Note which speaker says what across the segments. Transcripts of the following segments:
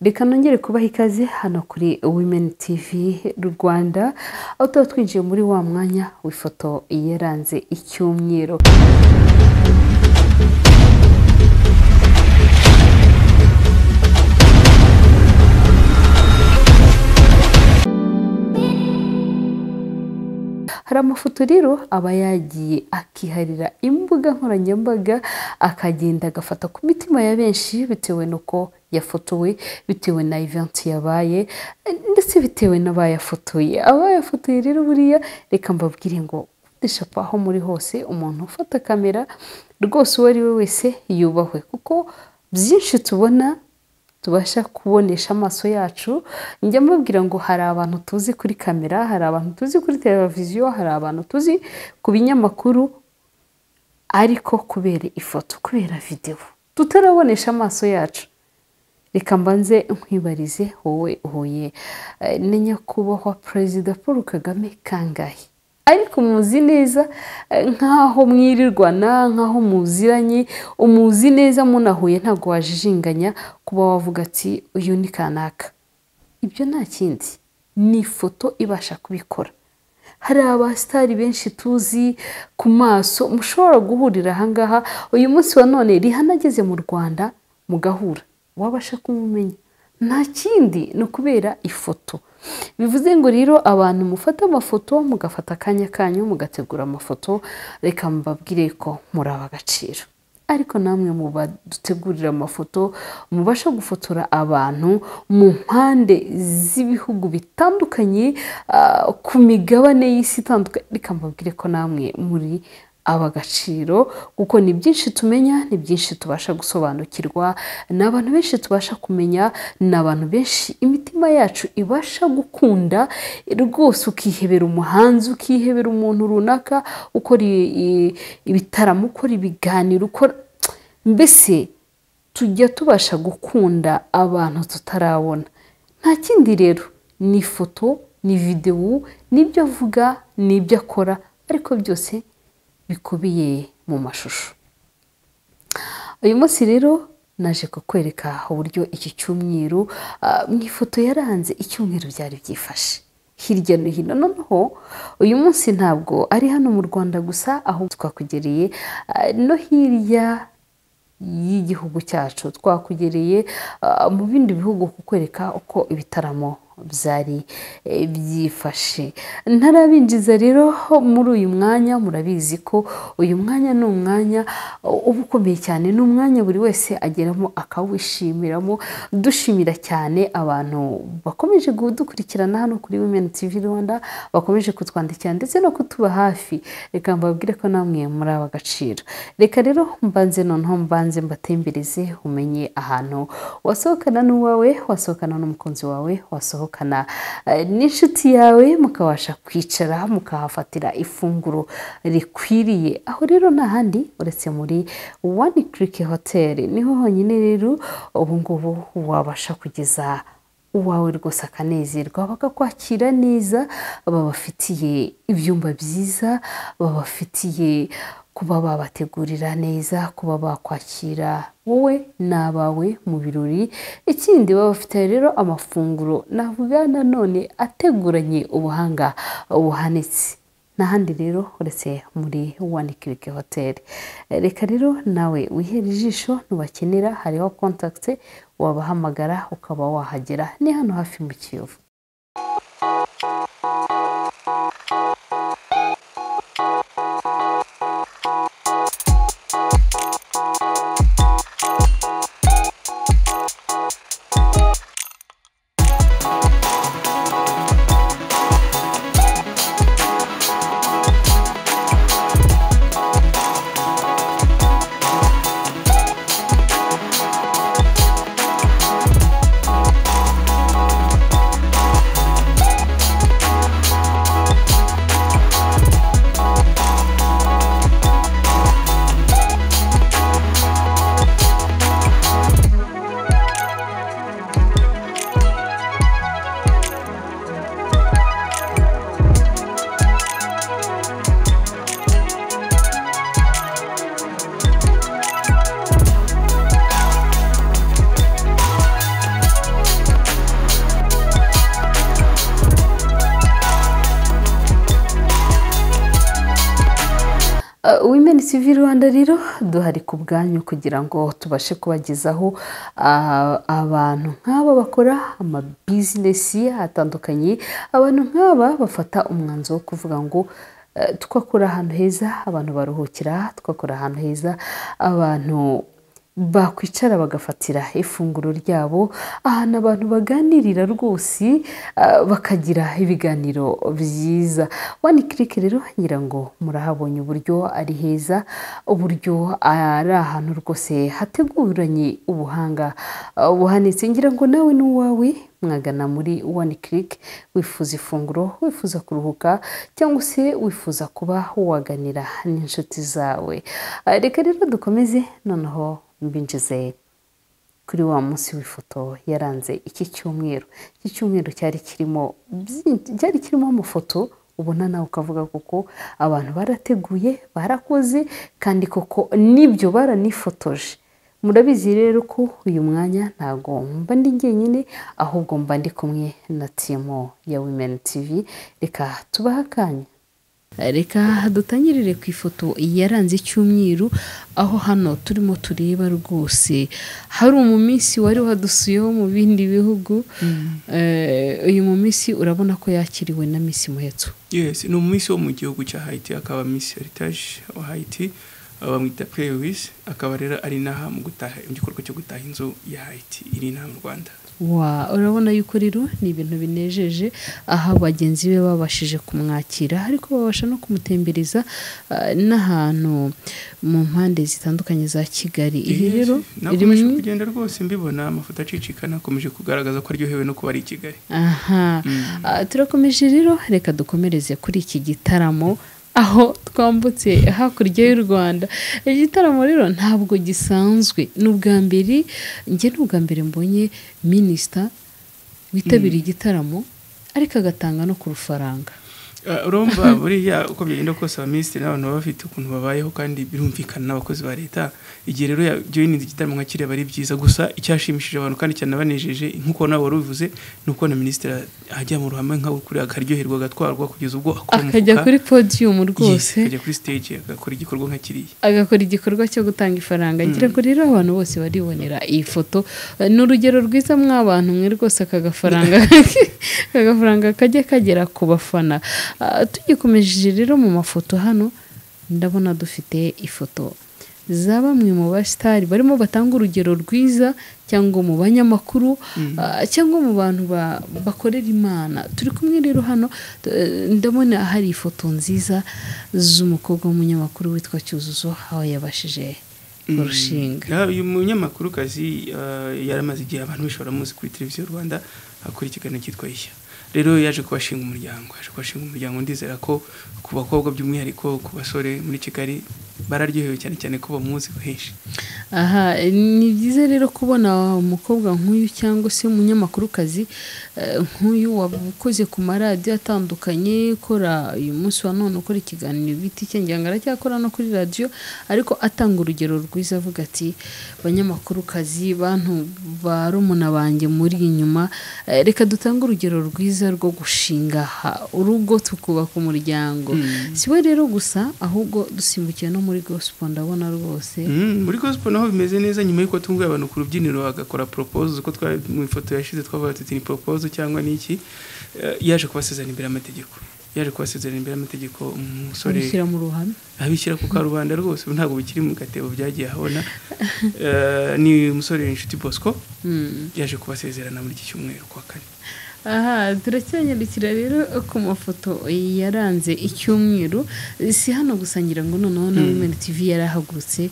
Speaker 1: reka nongere kubaha ikaze hano kuri wimeni tivi rwanda aho tuba twinjiye muri wa mwanya w'ifoto yaranze icyumweru hari amafoto rero aba yagiye akiharira imbuga nkoranyambaga akagenda agafata ku mitima ya benshi bitewe n'uko yafotowe bitewe na eventi yabaye ndetse bitewe n'abayafotoye abayafotoye rero buriya reka mbabwire ngo deshapa aho muri hose umuntu ufata kamera rwose uwo ari we wese yubahwe kuko byinshi tubona tubasha kubonesha amaso yacu njya mbabwira ngo hari abantu tuzi kuri kamera hari abantu tuzi kuri televiziyo hari abantu tuzi ku binyamakuru ariko kubera ifoto kubera videwo tutarabonesha amaso yacu reka mbanze nkwibarize wowe uhuye na nyakubahwa perezida paul kagame kangahe ariko muzi neza nk'aho mwirirwana nk'aho muziranye umuzi neza munahuye ntabwo wajijinganya kuba wavuga ati uyu ni kanaka ibyo nta kindi ni ifoto ibasha kubikora hari abasitari benshi tuzi ku maso mushobora guhurira ahangaha uyu munsi wa none rihana ageze mu rwanda mugahura wabasha kumumenya nta kindi ni ukubera ifoto bivuze ngo rero abantu mufate amafoto mugafata akanya kanyu mugategura amafoto reka mbabwire ko muri ab'agaciro ariko namwe mu badutegurira amafoto mubasha gufotora abantu mu mpande z'ibihugu bitandukanye ku migabane y'isi itandukanye reka mbabwire ko namwe muri abagaciro kuko ni byinshi tumenya ni byinshi tubasha gusobanukirwa ni abantu benshi tubasha kumenya ni abantu benshi imitima yacu ibasha gukunda rwose ukihebera umuhanzi ukihebera umuntu runaka ukora ibitaramo ukora ibiganiro ukora mbese tujya tubasha gukunda abantu tutarabona nta kindi rero ni ifoto ni videwo n'ibyo avuga n'ibyo akora ariko byose bikubiye mu mashusho uyu munsi rero naje kukwereka uburyo iki cyumweru mu ifoto yaranze icyumweru byari byifashe hirya no hino noneho uyu munsi ntabwo ari hano mu rwanda gusa aho twakugereye no hirya y'igihugu cyacu twakugereye mu bindi bihugu kukwereka uko ibitaramo byari byifashe ntarabinjiza rero muri uyu mwanya murabizi ko uyu mwanya ni umwanya uba ukomeye cyane ni umwanya buri wese ageramo akawishimiramo dushimira cyane abantu bakomeje kudukurikirana hano kuri wimeni tivi rwanda bakomeje kutwandikira ndetse no kutuba hafi reka mbabwire ko namwe muri aba agaciro reka rero mbanze noneho mbanze mbatembereze umenye ahantu wasohokana n'uwawe wasohokana n'umukunzi wawe wasohokana n'inshuti yawe mukabasha kwicara mukahafatira ifunguro rikwiriye aho rero nta handi uretse muri wani kiriki hoteli niho honyine rero ubu ngubu wabasha kugeza uwawe rwose akanezerwa bakakwakira neza babafitiye ibyumba byiza babafitiye kuba babategurira neza kuba bakwakira wowe n'abawe mu birori ikindi baba bafite rero amafunguro navuga nanone ateguranye ubuhanga buhanitse n'ahandi rero uretse muri wani kiriki hoteli reka rero nawe wihere ijisho nubakenera hariho kontakite wabahamagara ukaba wahagera ni hano hafi mu kiyovu women tv rwanda rero duhari ku bwanyu kugira ngo tubashe kubagezaho ah, abantu nk'aba bakora amabizinesi atandukanye abantu nk'aba bafata umwanzuro wo kuvuga ngo eh, twakora ahantu heza abantu baruhukira twakora ahantu heza abantu bakwicara bagafatira ifunguro ryabo ahantu abantu baganirira rwose ah, bakagira ibiganiro byiza wani kiriki rero ngira ngo murahabonye uburyo ari heza uburyo ari ahantu rwose hateguranye ubuhanga ah, buhanitse ngira ngo nawe n'uwawe mwagana muri wani kiriki wifuza ifunguro wifuza kuruhuka cyangwa se wifuza kuba waganira n'inshuti zawe Ah, reka rero dukomeze noneho mbinjize kuri wa munsi w'ifoto yaranze iki cyumweru iki cyumweru cyari kirimo byinshi- cyari kirimo amafoto ubona nawe ukavuga kuko abantu barateguye barakoze kandi koko nibyo baranifotoje murabizi rero ko uyu mwanya ntabwo mba ndi njyenyine ahubwo mba ndi kumwe na timu ya women tv reka tubahe akanya reka dutangirire ku ifoto yaranze icyumweru aho hano turimo tureba rwose hari mu minsi wari wadusuye wo mu bindi bihugu Eh, uyu mu minsi urabona ko yakiriwe na misi muhetso
Speaker 2: yes ni umumisi wo mu gihugu cya hayiti akaba misi heritaje wa hayiti aba bamwita purewisi akaba rero ari inaha mu gutaha mu gikorwa cyo gutaha inzu ya hayiti iri inaha mu rwanda
Speaker 1: wa urabona yuko rero ni ibintu binejeje aho bagenzi be babashije kumwakira ariko babasha no kumutembereza eh, n'ahantu mu mpande zitandukanye za kigali iyi rero
Speaker 2: nakomeje
Speaker 1: rimwe-
Speaker 2: kugenda rwose mbibona amafoto acicikana akomeje kugaragaza ko aryohewe no kuba ari i kigali
Speaker 1: aha Ah, turakomeje rero reka dukomereze kuri iki gitaramo aho twambutse hakurya y'u rwanda igitaramo rero ntabwo gisanzwe ni ubwa mbere njye ni ubwa mbere mbonye minisita witabiriye igitaramo ariko agatanga no ku rufaranga
Speaker 2: Ah, urumva buriya uko byagenda kose abaminisitiri n'abantu baba bafite ukuntu babayeho kandi birumvikana n'abakozi ba leta igihe rero yajoyininze igitaramo nka kiriya aba ari byiza gusa icyashimishije abantu kandi cyanabanejeje nk'uko nawe wari ubivuze ni uko na minisitiri ajya mu ruhame nka kuriya akaryoherwa agatwarwa kugeza ubwo akora
Speaker 1: akajya
Speaker 2: umufuka.
Speaker 1: kuri podiyumu
Speaker 2: Yes,
Speaker 1: rwose
Speaker 2: akajya kuri stage agakora igikorwa nka kiriya
Speaker 1: agakora igikorwa cyo gutanga ifaranga ngira ngo rero abantu bose baribonera iyi foto Eh, ni urugero rwiza mw'abantu mwe rwose aka gafaranga aka gafaranga kajya kagera ku bafana Ah, tugikomeje rero mu mafoto hano ndabona dufite ifoto za bamwe mu basitari barimo batanga urugero rwiza cyangwa mu banyamakuru ah, cyangwa mu bantu ba- bakorera imana turi kumwe rero hano t- eh, ndabona hari ifoto nziza z'umukobwa w'umunyamakuru witwa cyuzuzo aho yabashije kurushinga
Speaker 2: Ya, uyu munyamakuru kazi yaramaze igihe abantu benshi baramuzi kuri televiziyo rwanda akora ikiganiro cyitwa ishya rero yaje kubashinga umuryango yaje kubashinga umuryango ndizera ko ku bakobwa by'umwihariko ku basore muri kigali bararyohewe cyane cyane ko bamuzi henshi
Speaker 1: aha ni byiza rero kubona umukobwa nk'uyu cyangwa se umunyamakurukazi eh, nk'uyu wakoze ku maradiyo atandukanye ukora uyu munsi wa none ukora ikiganiro biti cye ngira ngo aracyakora no kuri radiyo ariko atanga urugero rwiza avuga ati banyamakurukazi bantu ba rumuna banjye muri inyuma eh, reka dutange urugero rwiza rwo gushinga ha- urugo tukubaka umuryango si we rero gusa ahubwo dusimbukiye no muri gospel ndabona rwose
Speaker 2: Mm, muri gospel naho bimeze neza nyuma y'uko tunguye abantu ku rubyiniro agakora proposal uko twari mu ifoto yashize twavuga tuti ni proposal cyangwa niki Eh, yaje kubasezerana imbere y'amategeko yaje kubasezerana imbere y'amategeko umusore
Speaker 1: kubishyira mu ruhame
Speaker 2: abishyira ku karubanda rwose ubu ntabwo bikiri mu gatebo byagiye ahabona Eh, ni umusore inshuti bosco yaje kubasezerana muri iki cyumweru kwa kane
Speaker 1: aha turacyanyarukira rero ku mafoto yaranze icyumweru si hano gusa ngira ngo noneho na women tv yarahagurutse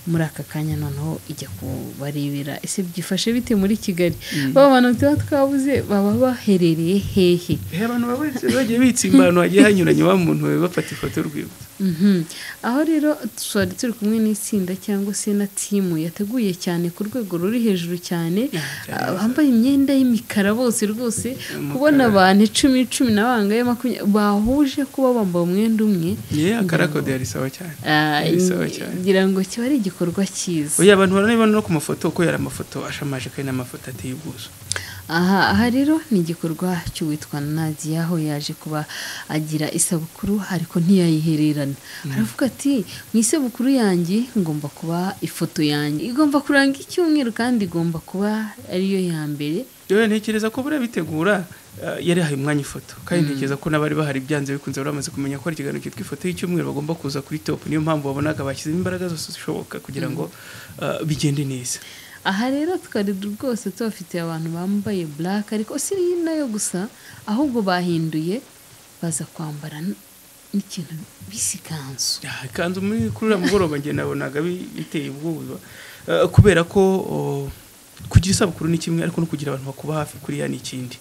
Speaker 1: muri aka kanya noneho ijya kubarebera ese byifashe bite muri kigali ba bantu tuba twabuze baba baherereye hehe
Speaker 2: Eh, abantu baba bagiye- bagiye bitsimba ahantu hagiye hanyuranye wa muntu we bafata ifoto y'urwibutso
Speaker 1: Mhm. aho rero twari turi kumwe n'itsinda cyangwa se na timu yateguye cyane ku rwego ruri hejuru cyane
Speaker 2: cyane.
Speaker 1: bambaye imyenda y'imikara bose rwose
Speaker 2: Umukara.
Speaker 1: kubona abantu icumi cumi na bangaye makumyabiri bahuje kuba bambaye umwenda umwe
Speaker 2: ye akarakode yarisaba cyane
Speaker 1: ah,
Speaker 2: Bisawa cyane.
Speaker 1: ngira ngo kiba ari igikorwa cyiza
Speaker 2: oya abantu baranabibona no ku mafoto ko yari amafoto ashamaje kandi n'amafoto ateye ubwuzu
Speaker 1: aha aha rero ni igikorwa cy'uwitwa nadia aho yaje kuba agira isabukuru ariko ntiyayihererana aravuga ati mu isabukuru yanjye ngomba kuba ifoto yanjye igomba kuranga icyumweru kandi igomba kuba ariyo ya mbere
Speaker 2: rero ntekereza ko buriya bitegura yari yahaye umwanya ifoto kandi ntekereza ko n'abari bahari byanze bikunze bari bamaze kumenya ko ari ikiganiro cyitwa ifoto y'icyumweru bagomba kuza kuri topu niyo mpamvu babonaga bashyizemo imbaraga zose zishoboka kugira ngo bigende neza
Speaker 1: aha rero twari rwose tubafitiye abantu bambaye black ariko si nayo gusa ahubwo bahinduye baza kwambara n'ikintu bisi ikanzu
Speaker 2: ikanzu muri kuri uriya mugoroba ngenda nabonaga biteye ubwoba kubera ko kugira isabukuru ni kimwe ariko no kugira abantu bakuba hafi kuriya ni ikindi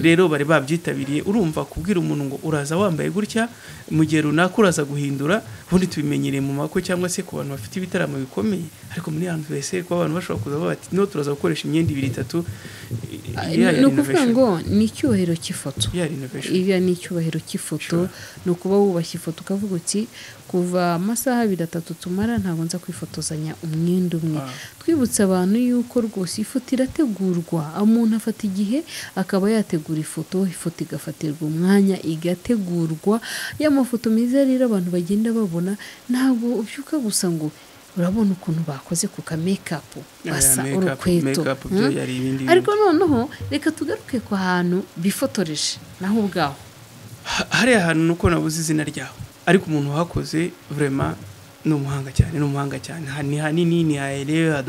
Speaker 2: rero bari babyitabiriye urumva kubwira umuntu ngo uraza wambaye gutya mu gihe runaka uraza guhindura ubundi tubimenyereye mu makwe cyangwa se ku bantu bafite ibitaramo bikomeye ariko muri hano mbese kuba abantu bashobora kuza bati no turaza gukoresha imyenda ibiri itatu
Speaker 1: ni ukuvuga ngo ni icyubahiro cy'ifoto iriya ni icyubahiro cy'ifoto ni ukuba wubashye ifoto ukavuga uti kuva amasaha abiri atatu tumara ntabwo nza kwifotozanya umwenda umwe twibutsa abantu yuko rwose ifoto irategurwa umuntu afata igihe akaba yategura ifoto ifoto igafatirwa umwanya igategurwa ya mafoto meza rero abantu bagenda babona ntabwo ubyuka gusa ngo urabona ukuntu bakoze ku ka mekapu basa urukweto ariko noneho reka tugaruke ku hantu bifotoreje naho ubwaho
Speaker 2: hariya hantu nuko nabuze izina ryaho ariko umuntu wahakoze vurema ni umuhanga cyane ni umuhanga cyane ni hanini ni haherereye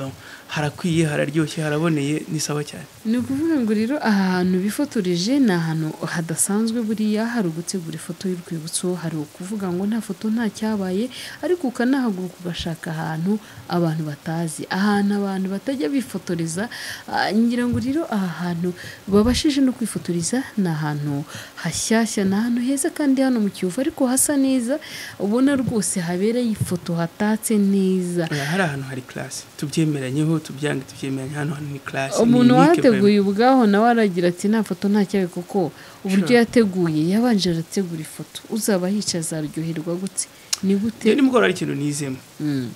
Speaker 2: harakwiye hararyoshye haraboneye ni sawa cyane
Speaker 1: ni ukuvuga ngo rero aha hantu bifotoreje ni ahantu hadasanzwe buriya hari ugutegura ifoto y'urwibutso hari ukuvuga ngo nta foto nta cyabaye ariko ukanahaguruka ugashaka ahantu abantu batazi ahantu abantu batajya bifotoreza ngira ngo rero aha hantu babashije no kwifotoreza ni ahantu hashyashya ni ahantu heza kandi hano mu kiyovu ariko hasa neza ubona rwose habereye ifoto hatatse neza
Speaker 2: hari ahantu hari karasi tubyemeranyeho tubyange tubyemeranya hano hano ni karasi
Speaker 1: umuntu wateguye ubwaho nawe aragira ati nta foto nta cyawe kuko uburyo yateguye yabanje arategura ifoto uzaba yicaye azaryoherwa gutse ni gute
Speaker 2: nimugoroba ari ikintu nizemo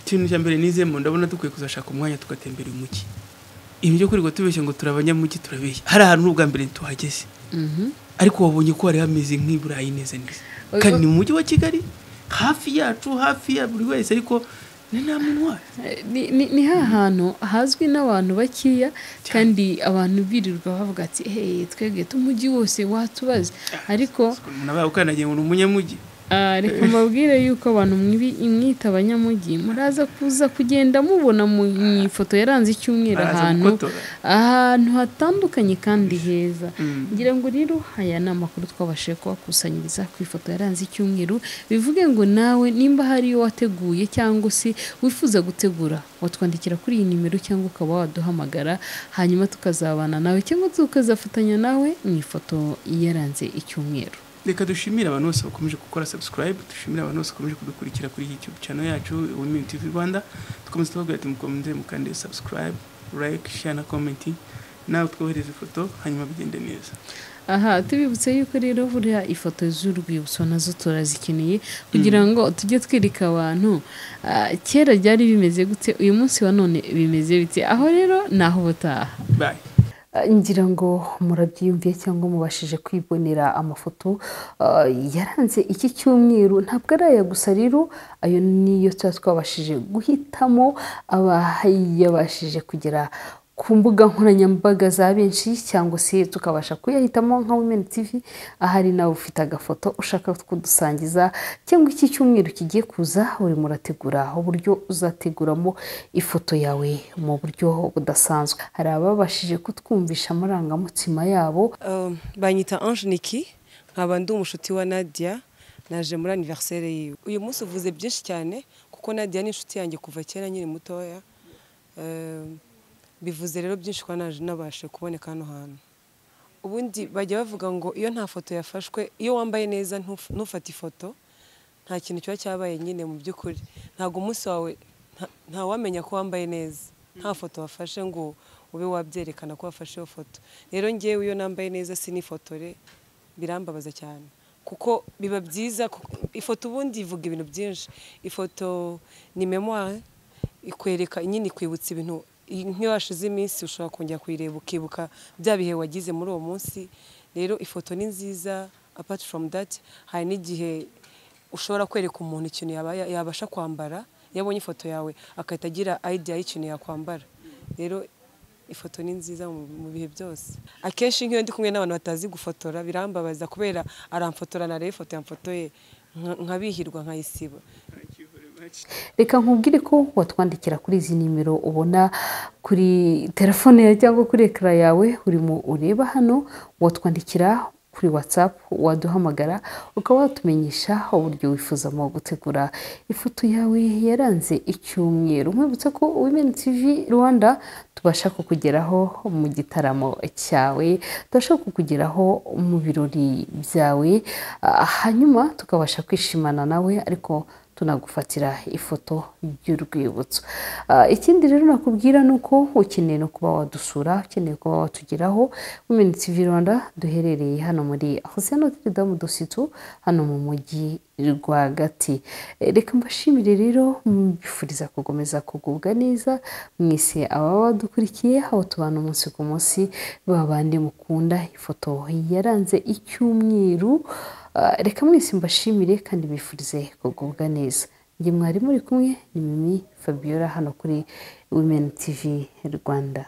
Speaker 2: ikintu cya mbere nizemo ndabona dukwiye kuzashaka umwanya tugatembera umugi ibyo kuri ngo tubeshye ngo turabanyamugi turabeshya hari ahantu n'ubwa mbere tuhageze ariko wabonye ko hari hameze nk'iburayi neza neza kandi ni mu mujyi wa kigali hafi yacu hafi ya buri wese ariko
Speaker 1: ni ha hantu hazwi n'abantu bakeya kandi abantu birirwa bavuga ati hey twebwe umujyi wose watubaze ariko reka mbabwire yuko abantu mwita abanyamujyi muraza kuza kugenda mubona mu ifoto yaranze icyumweru ahantu ahantu hatandukanye kandi heza ngira ngo rero aya ni amakuru twabashije kubakusanyiriza ku ifoto yaranze icyumweru bivuge ngo nawe nimba hari iyo wateguye cyangwa se wifuza gutegura watwandikira kuri iyi nimero cyangwa ukaba waduhamagara hanyuma tukazabana nawe cyangwa tukazafatanya nawe mu ifoto yaranze icyumweru
Speaker 2: reka dushimire abantu bose bakomeje gukora subscribe dushimire abantu bose bakomeje kudukurikira kuri youtube channel yacu women tv rwanda dukomeze tubabwira ati mukomeze mukande subscribe like share na comment nawe twohereze ifoto hanyuma bigende neza
Speaker 1: aha tubibutse yuko rero buriya ifoto z'urwibutso nazo turazikeneye kugira ngo tujye twereka abantu kera byari bimeze gute uyu munsi wa none bimeze bite aho rero ni aho ubutaha
Speaker 2: bye
Speaker 1: ngira ngo murabyiyumviye cyangwa mubashije kwibonera amafoto yaranze iki cyumweru ntabwo ari aya gusa rero ayo niyo tuba twabashije guhitamo abayabashije kugera ku mbuga nkoranyambaga za benshi cyangwa se tukabasha kuyahitamo nka women tv ahari nawe ufite agafoto ushaka kudusangiza cyangwa iki cyumweru kigiye kuza urimo urategura uburyo uzateguramo ifoto yawe mu buryo budasanzwe hari ababashije kutwumvisha amarangamutima yabo
Speaker 3: banyita ange niki nkaba ndi umushuti wa nadia naje muri aniveriseri yiwe uyu munsi uvuze byinshi cyane kuko nadia ni inshuti yanjye kuva kera nkiri mutoya bivuze rero byinshi kuba naje nabashe kuboneka hano hantu ubundi bajya bavuga ngo iyo nta foto yafashwe iyo wambaye neza ntufate ifoto nta kintu kiba cyabaye nyine mu by'ukuri ntabwo umunsi wawe ntawamenya ko wambaye neza nta foto wafashe ngo ube wabyerekana ko wafashe iyo foto rero ngewe iyo nambaye neza sinifotore birambabaza cyane kuko biba byiza ifoto ubundi ivuga ibintu byinshi ifoto ni memuwari ikwereka nyine ikwibutsa ibintu iyi- nk'iyo hashize iminsi ushobora kongera kuyireba ukibuka bya bihe wagize muri uwo munsi rero ifoto ni nziza apart from that hari n'igihe ushobora kwereka umuntu ikintu yaba- yabasha kwambara iyo abonye ifoto yawe agahita agira idea y'ikintu yakwambara rero ifoto ni nziza mu mu bihe byose akenshi nk'iyo ndi kumwe n'abantu batazi gufotora birambabaza kubera aramfotora nareba ifoto yamfotoye nka- nkabihirwa nkayisiba
Speaker 1: reka nkubwire ko watwandikira kuri izi nimero ubona kuri telefone yawe cyangwa kuri ekara yawe urimo ureba hano watwandikira kuri watsapu waduhamagara ukaba watumenyesha uburyo wifuzamo gutegura ifoto yawe yaranze icyumweru nkwibutsa ko women tv rwanda tubasha kukugeraho mu gitaramo cyawe tubasha kukugeraho mu birori byawe ah, hanyuma tukabasha kwishimana nawe ariko tunagufatira ifoto y'urwibutso Ah, ikindi rero nakubwira ni uko ukeneye no kuba wadusura ukeneye kuba watugeraho women tv rwanda duherereye hano muri hosiyano damu dositu hano mu mujyi rwagati Eh, reka mbashimire rero mbifuriza gukomeza kugubwa neza mwese ababa badukurikiye aho tubana umunsi ku munsi babandi mukunda ifoto yaranze icyumweru Ah, reka mwese mbashimire kandi bifurize kugubwa neza njye mwari muri kumwe ni mimi fabiola hano kuri women tv rwanda